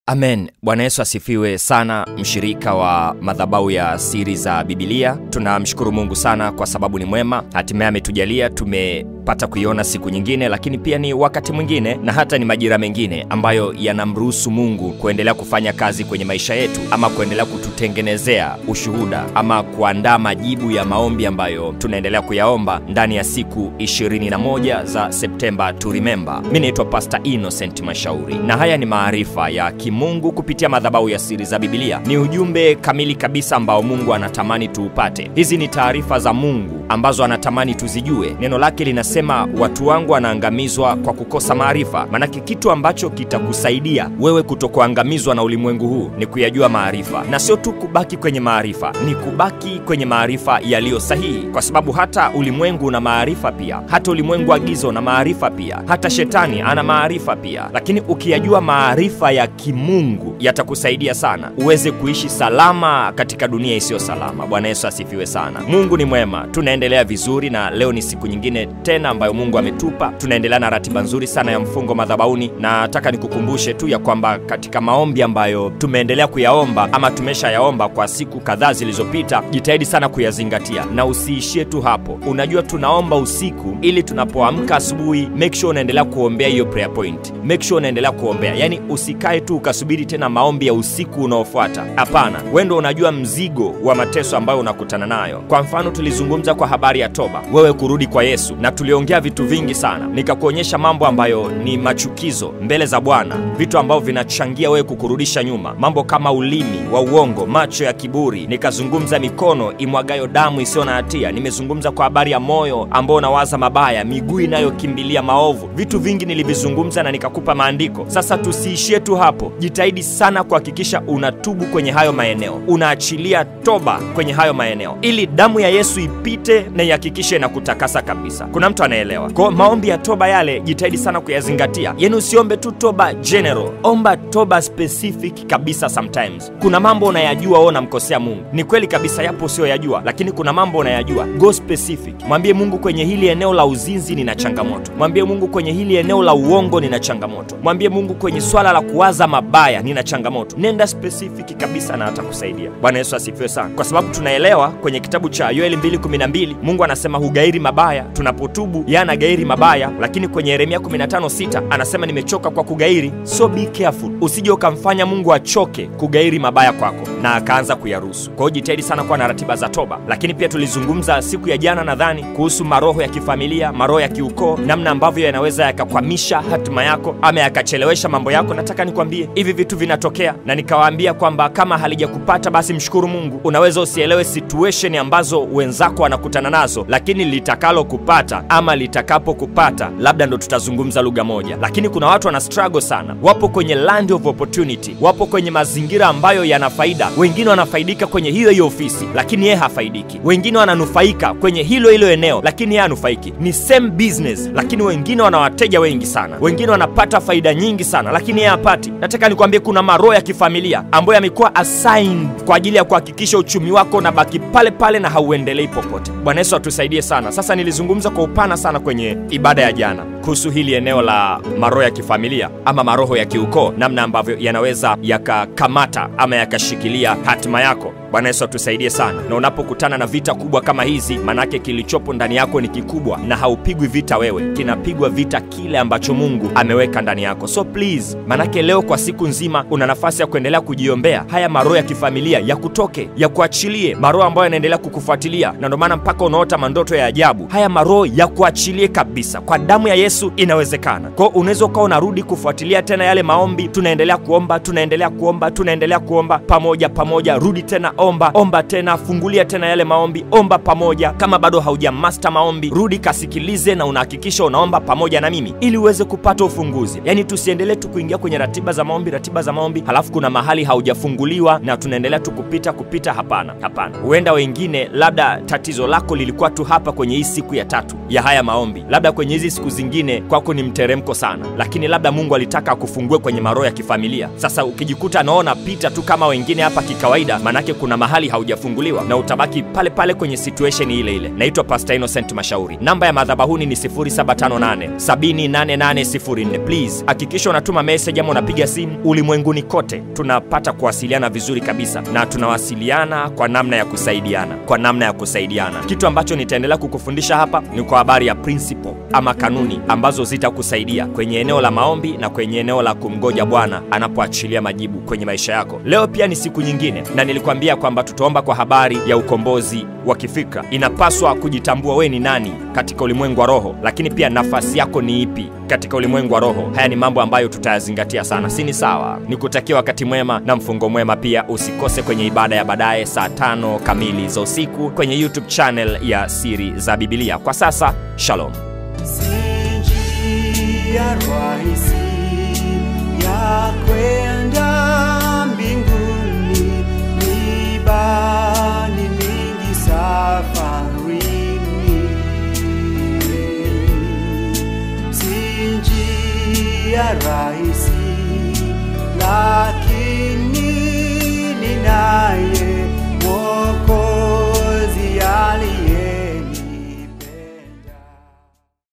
Amen. Bwana Yesu asifiwe sana, mshirika wa madhabahu ya siri za Bibilia. Tunamshukuru Mungu sana kwa sababu ni mwema, hatimaye ametujalia tumepata kuiona siku nyingine, lakini pia ni wakati mwingine na hata ni majira mengine ambayo yanamruhusu Mungu kuendelea kufanya kazi kwenye maisha yetu, ama kuendelea kututengenezea ushuhuda, ama kuandaa majibu ya maombi ambayo tunaendelea kuyaomba ndani ya siku 21 za Septemba to remember. Mi naitwa Pastor Innocent Mashauri na haya ni maarifa ya kimungu kupitia madhabahu ya siri za Bibilia. Ni ujumbe kamili kabisa ambao Mungu anatamani tuupate. Hizi ni taarifa za Mungu ambazo anatamani tuzijue. Neno lake linasema watu wangu wanaangamizwa kwa kukosa maarifa. Maanake kitu ambacho kitakusaidia wewe kutokuangamizwa na ulimwengu huu ni kuyajua maarifa, na sio tu kubaki kwenye maarifa, ni kubaki kwenye maarifa yaliyo sahihi, kwa sababu hata ulimwengu una maarifa pia, hata ulimwengu wa giza una maarifa pia, hata shetani ana maarifa pia. Lakini ukiyajua maarifa ya kimungu yatakusaidia sana uweze kuishi salama katika dunia isiyo salama. Bwana Yesu asifiwe sana. Mungu ni mwema, tunaendelea vizuri, na leo ni siku nyingine tena ambayo Mungu ametupa. Tunaendelea na ratiba nzuri sana ya mfungo madhabahuni, na nataka nikukumbushe tu ya kwamba katika maombi ambayo tumeendelea kuyaomba ama tumeshayaomba kwa siku kadhaa zilizopita, jitahidi sana kuyazingatia na usiishie tu hapo. Unajua tunaomba usiku ili tunapoamka asubuhi, make sure unaendelea kuombea hiyo prayer point, make sure unaendelea kuombea, yani usikae tu ukasubiri tena maombi ya usiku unaofuata. Hapana, wewe ndio unajua mzigo wa mateso ambayo unakutana nayo. Kwa mfano, tulizungumza kwa habari ya toba, wewe kurudi kwa Yesu, na tuliongea vitu vingi sana, nikakuonyesha mambo ambayo ni machukizo mbele za Bwana, vitu ambavyo vinachangia wewe kukurudisha nyuma, mambo kama ulimi wa uongo, macho ya kiburi. Nikazungumza mikono imwagayo damu isiyo na hatia. Nimezungumza kwa habari ya moyo ambao unawaza mabaya, miguu inayokimbilia maovu. Vitu vingi nilivizungumza na nikakupa maandiko. Sasa tusiishie tu hapo, jitahidi sana kuhakikisha unatubu kwenye hayo maeneo, unaachilia toba kwenye hayo maeneo, ili damu ya Yesu ipite na ihakikishe inakutakasa kabisa. Kuna mtu anaelewa? Kwa maombi ya toba yale, jitahidi sana kuyazingatia. Yani usiombe tu toba general, omba toba specific kabisa. Sometimes kuna mambo unayajua wewe unamkosea Mungu, ni kweli kabisa, yapo usiyoyajua, lakini kuna mambo unayajua. Go specific, mwambie Mungu, kwenye hili eneo la uzinzi nina changamoto. Mwambie Mungu, kwenye hili eneo la uongo nina changamoto. Mwambie Mungu, kwenye swala la kuwaza mabaya nina changamoto. Nenda specific kabisa na atakusaidia. Bwana Yesu asifiwe sana, kwa sababu tunaelewa kwenye kitabu cha Yoeli 2:12 Mungu anasema hugairi mabaya tunapotubu, yeye anagairi mabaya. Lakini kwenye Yeremia 15:6 anasema nimechoka kwa kugairi. So be careful, usije ukamfanya Mungu achoke kugairi mabaya kwako na akaanza kuyaruhusu. Kwa hiyo jitahidi sana kuwa na ratiba za toba. Lakini pia tulizungumza siku ya jana nadhani kuhusu maroho ya kifamilia, maroho ya kiukoo, namna ambavyo yanaweza yakakwamisha hatima yako ama yakachelewesha mambo yako. Nataka nikwambie hivi vitu vinatokea, na nikawaambia kwamba kama halijakupata basi mshukuru Mungu. Unaweza usielewe situation ambazo wenzako wanakutana nazo, lakini litakalo kupata ama litakapokupata labda ndo tutazungumza lugha moja. Lakini kuna watu wana struggle sana, wapo kwenye land of opportunity, wapo kwenye mazingira ambayo yana faida. Wengine wanafaidika kwenye hiyo hiyo ofisi, lakini yeye hafaidiki. Wengine wananufaika kwenye hilo hilo eneo, lakini yeye hanufaiki. Ni same business, lakini wengine wana wateja wengi sana, wengine wanapata faida nyingi sana, lakini yeye hapati. Nataka nikwambie kuna maroho ya kifamilia ambayo yamekuwa assigned kwa ajili ya kuhakikisha uchumi wako unabaki pale pale na hauendelei popote. Bwana Yesu atusaidie sana. Sasa nilizungumza kwa upana sana kwenye ibada ya jana kuhusu hili eneo la maroho ya kifamilia ama maroho ya kiukoo, namna ambavyo yanaweza yakakamata ama yakashikilia hatima yako. Bwana Yesu atusaidie sana. Na unapokutana na vita kubwa kama hizi, manake kilichopo ndani yako ni kikubwa, na haupigwi vita wewe, kinapigwa vita kile ambacho Mungu ameweka ndani yako. So please, manake leo kwa siku nzima una nafasi ya kuendelea kujiombea haya maroho ya kifamilia yakutoke, yakuachilie, maroho ambayo yanaendelea kukufuatilia, na ndio maana mpaka unaota mandoto ya ajabu. Haya maroho yakuachilie kabisa, kwa damu ya Yesu inawezekana. Kwa hiyo unaweza ukawa unarudi kufuatilia tena yale maombi, tunaendelea kuomba, tunaendelea kuomba, tunaendelea kuomba pamoja pamoja, rudi tena omba omba tena, fungulia tena yale maombi, omba pamoja. Kama bado hauja master maombi, rudi kasikilize, na unahakikisha unaomba pamoja na mimi ili uweze kupata ufunguzi. Yani tusiendelee tu kuingia kwenye ratiba za maombi, ratiba za maombi, halafu kuna mahali haujafunguliwa na tunaendelea tu kupita kupita. Hapana, hapana. Huenda wengine, labda tatizo lako lilikuwa tu hapa kwenye hii siku ya tatu ya haya maombi, labda kwenye hizi siku zingine kwako ni mteremko sana, lakini labda Mungu alitaka akufungue kwenye maroho ya kifamilia. Sasa ukijikuta naona pita tu kama wengine hapa kikawaida, manake kuna kuna mahali haujafunguliwa na utabaki pale pale kwenye situation ile ile. Naitwa Pastor Innocent Mashauri. Namba ya madhabahuni ni 0758 78804. Please hakikisha unatuma message ama unapiga simu. Ulimwenguni kote tunapata kuwasiliana vizuri kabisa, na tunawasiliana kwa namna ya kusaidiana, kwa namna ya kusaidiana. Kitu ambacho nitaendelea kukufundisha hapa ni kwa habari ya principle ama kanuni ambazo zitakusaidia kwenye eneo la maombi na kwenye eneo la kumgoja Bwana anapoachilia majibu kwenye maisha yako. Leo pia ni siku nyingine, na nilikwambia kwamba tutaomba kwa habari ya ukombozi wa kifikra. Inapaswa kujitambua we ni nani katika ulimwengu wa roho, lakini pia nafasi yako ni ipi katika ulimwengu wa roho. Haya ni mambo ambayo tutayazingatia sana, si ni sawa? Nikutakia wakati mwema na mfungo mwema. Pia usikose kwenye ibada ya baadaye saa tano kamili za usiku kwenye YouTube channel ya Siri za Biblia. Kwa sasa, shalom. Si njia rahisi ya kwenda